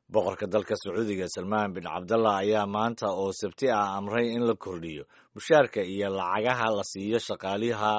boqorka dalka sacuudiga salmaan bin cabdallah ayaa maanta oo sabti ah amray in la kordhiyo mushaarka iyo lacagaha la siiyo shaqaaliha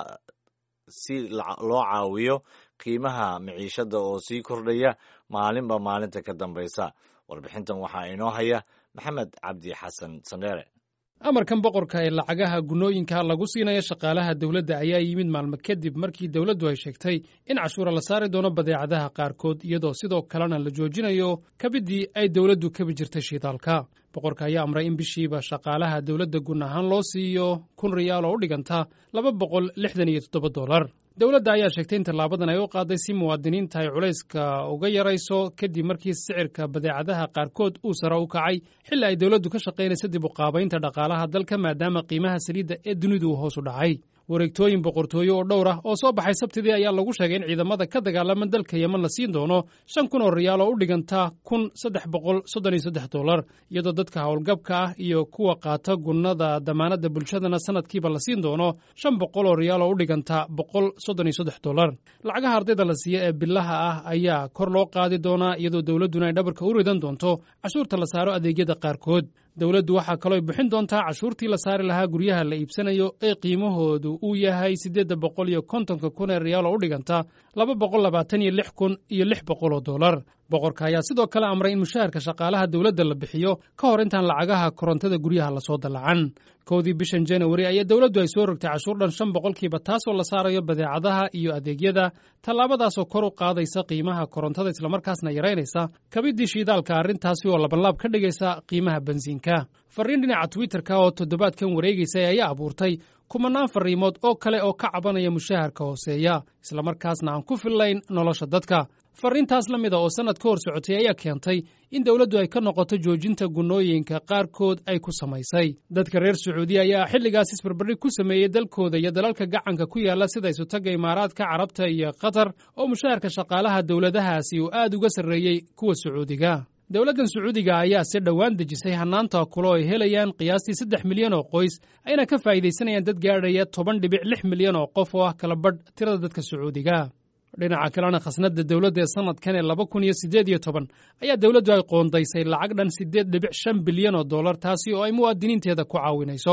si loo caawiyo qiimaha miciishada oo sii kordhaya maalinba maalinta ka dambaysa warbixintan waxaa inoo haya maxamed cabdi xasan sandheere amarkan boqorka ee lacagaha gunnooyinka lagu siinayo shaqaalaha dowladda ayaa yimid maalmo kadib markii dowladdu ay sheegtay in cashuura la saari doono badeecadaha qaarkood iyadoo sidoo kalena la joojinayo kabiddii ay dowladdu kabi jirtay shiidaalka boqorka ayaa amray in bishiiba shaqaalaha dowladda gun ahaan loo siiyo kun riyaal oo u dhiganta laba boqol lixdan iyo toddoba dollar dowladda ayaa sheegtay in tallaabadan ay u qaaday si muwaadiniinta ay culayska uga yarayso kadib markii sicirka badeecadaha qaarkood uu sare u kacay xilli ay dowladdu ka shaqaynaysa dib u qaabaynta dhaqaalaha dalka maadaama qiimaha saliidda ee dunidu uu hoos u dhacay wareegtooyin boqortooyo oo dhowr ah oo soo baxay sabtidii ayaa lagu sheegay in ciidamada ka dagaalama dalka yeman la siin doono shan kun oo riyaal oo u dhiganta kun saddex boqol soddon iyo saddex dollar iyadoo dadka howlgabka ah iyo kuwa qaata gunnada damaanadda bulshadana sanadkiiba la siin doono shan boqol oo riyaal oo u dhiganta boqol soddon iyo saddex dollar lacagaha ardayda la siiya ee bilaha ah ayaa kor loo qaadi doonaa iyadoo dowladduna ay dhabarka u ridan doonto cashuurta la saaro adeegyada qaarkood dowladdu waxaa kaloo bixin doontaa cashuurtii la saari lahaa guryaha la iibsanayo ee qiimahoodu uu yahay siddeedda boqol iyo kontonka kun ee riyaal oo u dhiganta laba boqol labaatan iyo lix kun iyo lix boqol oo dollar boqorka ayaa sidoo kale amray in mushaharka shaqaalaha dowladda la bixiyo ka hor intaan lacagaha korontada guryaha lasoo dallacan kowdii bishan januari ayaa dowladdu ay soo rogtay cashuur dhan shan boqolkiiba taasoo la saarayo badeecadaha iyo adeegyada tallaabadaasoo kor u qaadaysa qiimaha korontada islamarkaasna yaraynaysa kabiddii shiidaalka arrintaasi oo labanlaab ka dhigaysa qiimaha bensiinka farriin dhinaca twitterka oo toddobaadkan wareegaysay ayaa abuurtay kumanaan farriimood oo kale oo ka cabanaya mushaharka hooseeya islamarkaasna aan ku fillayn nolosha dadka farriintaas la mida oo sannad ka hor socotay ayaa keentay in dowladdu ay ka noqoto joojinta gunnooyinka qaarkood ay ku samaysay dadka reer sacuudiya ayaa xilligaas isbarbardhig ku sameeyey dalkooda iyo dalalka gacanka ku yaalla sida isutagga imaaraadka carabta iyo qatar oo mushaharka shaqaalaha dowladahaasi uu aad uga sarreeyey kuwa sacuudiga dowladdan sacuudiga ayaa si dhowaan dejisay hannaanta kulo ay helayaan qiyaastii saddex milyan oo qoys ayna ka faa'iidaysanayaan dad gaadhaya toban dhibic lix milyan oo qof oo ah kala badh tirada dadka sacuudiga dhinaca kalena khasnadda dowladda ee sannadkan ee laba kun iyo siddeed iyo toban ayaa dowladdu ay qoondaysay lacag dhan siddeed dhibic shan bilyan oo dollar taasi oo ay muwaadiniinteeda ku caawinayso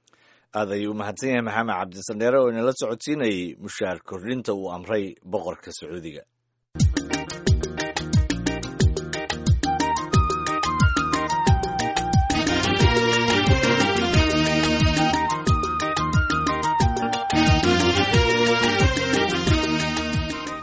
aad ayuu u mahadsan yahay maxamed cabdisandheere oo inala socodsiinayey mushaar kordhinta uu amray boqorka sacuudiga